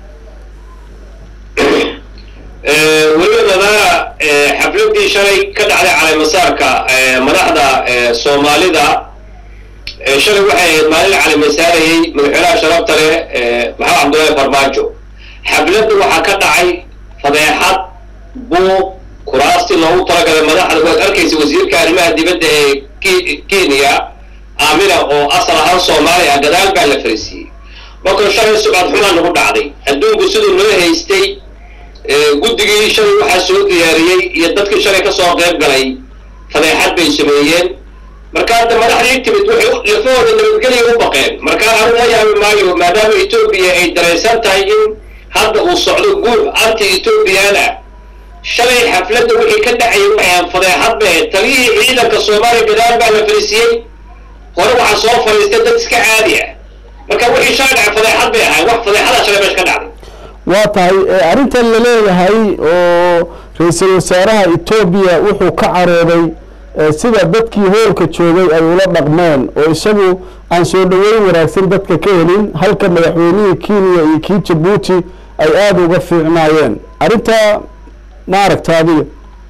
weliba nadaara xafladii shalay ka dhacday caleemasaarka madaxda soomaalida shalay waxay ahayd maalin la caleemasaarayey madaxweynaha sharafta leh maxamed cabdullaahi farmaajo xafladda waxaa ka dhacay fadeexad buuq kuraastii loogu talagalay madaxda waad arkaysa wasiirka arrimaha dibadda ee kenya aamina oo asal ahaan soomaali ah gadaal baa la fariisiiyey marka shalay sucad xumaa nagu dhacday adduunku siduu noo haystay guddigii shalay waxaa soo diyaariyey iyo dadkii shalay ka soo qayb galay fadeexad bay sameeyeen marka hadda madaxdii timid waxay lafahooda nabadgelya u baqeen marka anu la yaabi maayo maadaama etoobiya ay daraysan tahay in hadda uu socdo guur anti etoobiyaan ah shalay xafladda wixii ka dhacayay waxaan fadeexad bay ahayd taliyihii ciidanka soomaaliya gadaal baa la fariisiyey hore waxaa soo fadhiistay dad iska caadi ah marka wixii shalay dhacay fadeexad bay ahay wax fadeexada shalay meesha ka dhacday waa tahay arrintan la leeyahay oo ra-iisul wasaaraha etoobiya wuxuu ka carooday sida dadkii hoolka joogay ay ula dhaqmeen oo isagu aan soo dhoweyn wanaagsan dadka ka helin halka madaxweynihii kenya iyo kii jabuuti ay aada uga fiicnaayeen arrintaa ma aragta adiga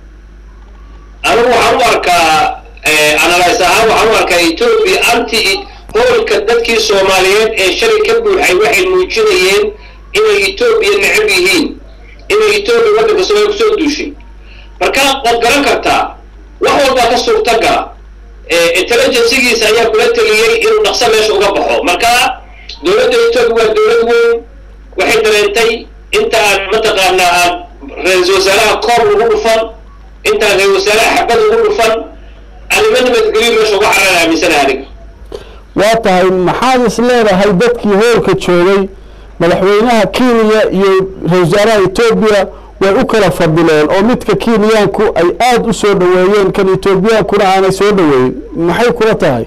anigu waxaan u arkaa analyse ahaan waxaan u arkaa etoobiya anti hoolka dadkii soomaaliyeed ee shalay ka buuxay waxay muujinayeen inay etoobiya necab yihiin inay etoobiya waddanka soomaaliya kusoo duushay marka waad garan kartaa wax walbaa ka suurta gala intelligensigiisa ayaa kula teliyey inuu dhaqso meesha uga baxo marka dowladda etoobiya waa dowlad weyn waxay dareentay inta aan mataqaanaa aan ra-iisul wasaaraha koob lagu dhufan intaan ra-isul wasaaraha xabad lagu dhufan arrimo nabadgelyo meesha uga caraan aaminsana aniga waa tahay maxaad is leedahay dadkii hoolka joogay madaxweynaha kenya iyo ra-isul wasaaraha etoobiya way u kala fadileen oo midka kenyaanku ay aada u soo dhoweeyeen kan etoobiyaankuna aanay soo dhoweeyin maxay kula tahay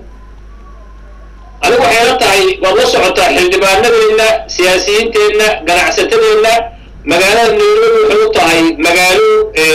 anigu waxay la tahay waad la socotaa xildhibaanadeenna siyaasiyiinteenna ganacsatadeenna magaalada nairobi waxay u tahay magaalo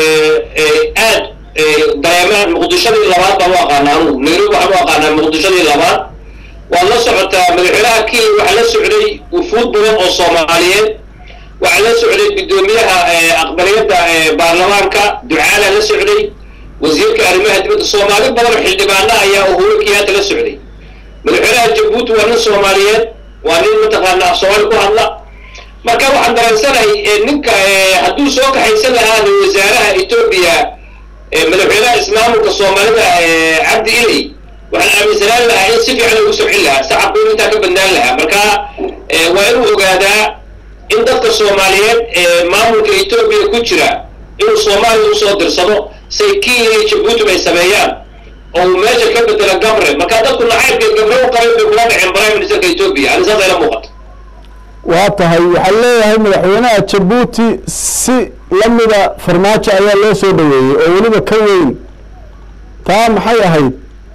aad dareemaan muqdishadii labaad baan u aqaanaa anugu nairobi waxaan u aqaanaa muqdishadii labaad waad la socotaa madaxweynaha kenya waxaa la socday wufuud badan oo soomaaliyeed waxaa la socday guddoomiyaha aqbaliyadda baarlamaanka ducaala la socday wasiirka arrimaha dibadda soomaali badan oo xildhibaana ayaa uhuru kenyatta la socday madaxweynaha jabuuti waa nin soomaaliyeed waa nin mataqaana af soomaali ku hadla marka waxaan dareensanahay ninka hadduu soo kaxaysan lahaa ra-isul wasaaraha etoobiya madaxweynaha ismaamulka soomaalida cabdi iley waxaan aaminsanaan lahaa in si fiican lagu socin lahaa sacabku intaa ka badnaan lahaa marka waa inuu ogaadaa in dadka soomaaliyeed ee maamulka etoobiya ku jira inuu soomaaliya usoo dirsado say kenya iyo jabuuti ay sameeyaan oo uu meesha ka bedelo gabre marka dadku nacaybka gabre u qabay bay kula dhaceen prime ministerka etoobiya ani saas ayla muuqata waa tahay waxaa leeyahay madaxweynaha jabuuti si lamida farmaajo ayaa loo soo dhoweeyey oo weliba ka weyn taa maxay ahayd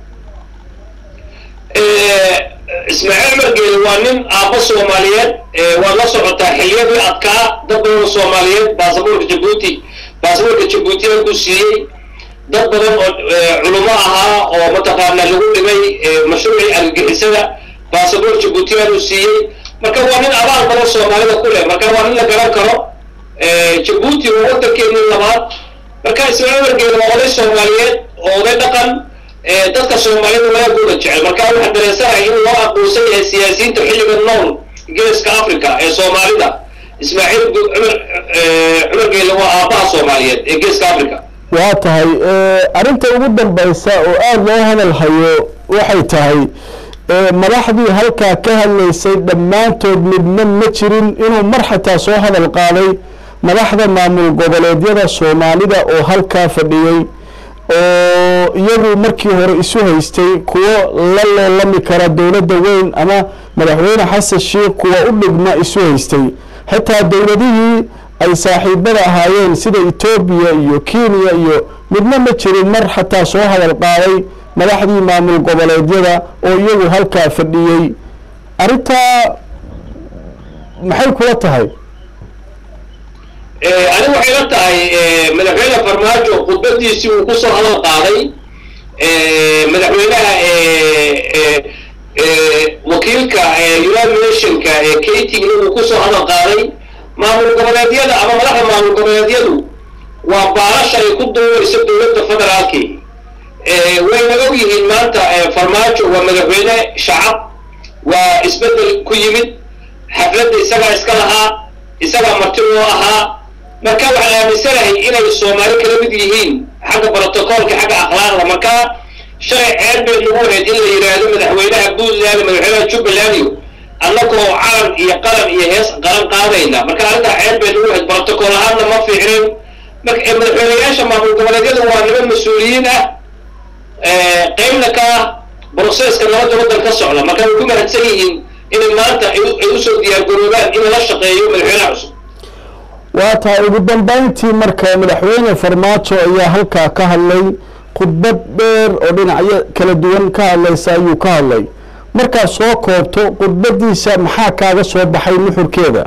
ismaaciil margeeli waa nin aabbo soomaaliyeed waad la socotaa xiliyadii adkaa dad badan oo soomaaliyeed baasaboorka jabuuti baasaboorka jabuuti ku siiyey dad badan oo culummo ahaa oo mataqaana lagu dhimay mashruucii argagixisada baasaboor jabuutiyaanu siiyey marka waa nin abaal badan soomaalida ku leh marka waa nin la garan karo jabuuti waa waddankeennii labaad marka ismaaciil margeeli waa oday soomaaliyeed oo oday dhaqan dadka soomaalida wanaagooda jecel marka waxaan dareensanahay in loo aqoonsan yahay siyaasiyiinta xilliga nool geeska africa ee soomaalida ismaaciil cumar cumar geelle waa aabbaha soomaaliyeed ee geeska africa waa tahay arrinta ugu dambaysa oo aada loo hadal hayo waxay tahay madaxdii halkaa ka hadlaysay dhammaantood midna ma jirin inuu mar xataa soo hadal qaaday madaxda maamul goboleedyada soomaalida oo halkaa fadhiyey oo iyagu markii hore isu haystay kuwo la loolami kara dowladda weyn ama madaxweyne xasan sheikh kuwa u dhigma isu haystay xitaa dowladihii ay saaxiibada ahaayeen sida etoobiya iyo kenya iyo midna ma jirin mar xataa soo hadal qaaday madaxdii maamul goboleedyada oo iyagu halkaa fadhiyey arrintaa maxay kula tahay ani waxay la tahay madaxweyne farmaajo khudbadiisii uu kusoo hadal qaaday madaxweynaha wakiilka united nationka katigna uu kusoo hadal qaaday maamul goboleedyada ama madaxda maamul goboleedyadu waa baalasha ay ku duubayso dowladda federaalki wayna og yihiin maanta farmaajo waa madaxweyne shacab waa isbedel ku yimid xafladda isagaa iska lahaa isagaa marti loo ahaa marka waxaan aaminsanahay inay soomaali kala mid yihiin xagga brotocoolka xagga akhlaaqda marka shalay ceeb bay nagu ahayd in la yidhaahdo madaxweynaha puntland madaxweynaha jubbaland iyo annagoo calan iyo qalan iyo hees qalan qaadayna marka arrintaa ceeb bay nagu ahayd brotocool ahaanna ma fiicnin marka madaxweynayaasha maamul goboleedyada waa niman mas-uuliyiin ah qeybna ka ah broseska nabadda waddan ka socda marka way ku mahadsan yihiin inay maanta ay usoo diyaargaroobaan in la shaqeeyo madaxweynaha cusub waa tahay ugu dambeyntii marka madaxweyne farmaajo ayaa halkaa ka hadlay khudbad dheer oo dhinacyo kala duwan ka hadlaysa ayuu ka hadlay markaad soo koobto khudbadiisa maxaa kaaga soo baxay nuxurkeeda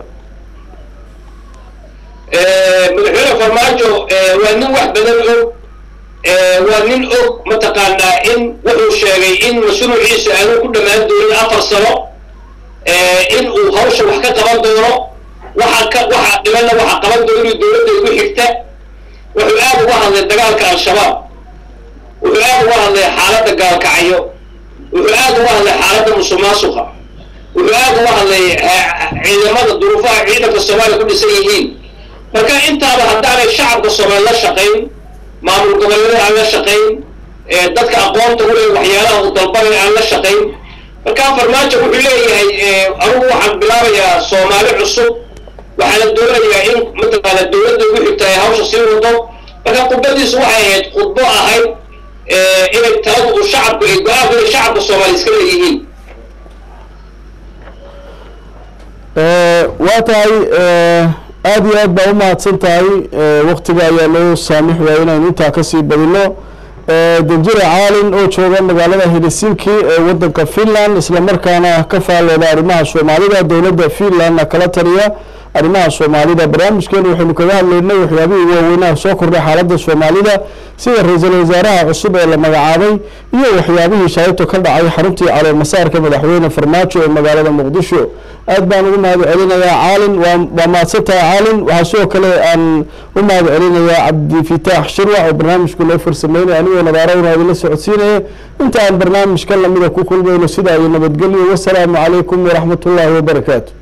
madaxweyne farmaajo waa nin wax badan og waa nin og mataqaanaa in wuxuu sheegay in mashruuciisa aanu ku dhammaan doonin afar sano in uu hawsha wax ka qaban doono waxa ka waxa dhibanna waxa qaban doona dowladda igu xigta wuxuu aad uga hadlay dagaalka al-shabaab wuxuu aad uga hadlay xaaladda gaalkacyo wuxuu aad uga hadlay xaaladda musuqmaasuqa wuxuu aad uga hadlay ciidamada duruufaha ciidanka soomaaliya ku dhisan yihiin marka intaaba haddaanay shacabka soomaali la shaqayn maamul goboleedyada aan la shaqayn dadka aqoonta u leh waxyaalaha uu dalbanay aan la shaqayn marka farmaajo wuxuu leeyahay anugu waxaan bilaabayaa soomaali cusub waxaana doonayaa in mataqaana dowladda ugu xigta ay hawsha sii wado marka khudbadiisu waxay ahayd khudbo ahayd inay taladu uu shacabku ay go-aanku inay shacabka soomaali iska leeyihiin waa tahay aada iyo aad baa u mahadsan tahay waktiga ayaa loo saamix waaya inaynu intaa kasii badino danjire caalin oo jooga magaalada helsinki ee wadanka finland islamarkaana ka faallooda arrimaha soomaalida dowladda finlandna kala taliya arrimaha soomaalida barnaamijkeenu waxaynu kaga hadlaynay waxyaabihii waaweynaha soo kordhay xaaladda soomaalida sida ra-iisul wasaaraha cusub ee la magacaabay iyo waxyaabihii shalayto ka dhacay xaruntii calool masaarka madaxweyne farmaajo ee magaalada muqdisho aad baan ugu mahad celinayaa caalin waa waa mahadsantahay caalin waxaa sidoo kale aan u mahad celinayaa cabdifitaax shirwac oo barnaamijku noo farsameynaya anigoo nadaarowna idinla socodsiinaya inta aan barnaamijkan lamida ku kulmayno sidaa iyo nabadgelyo wasalaamu calaykum waraxmat ullaahi wabarakaatu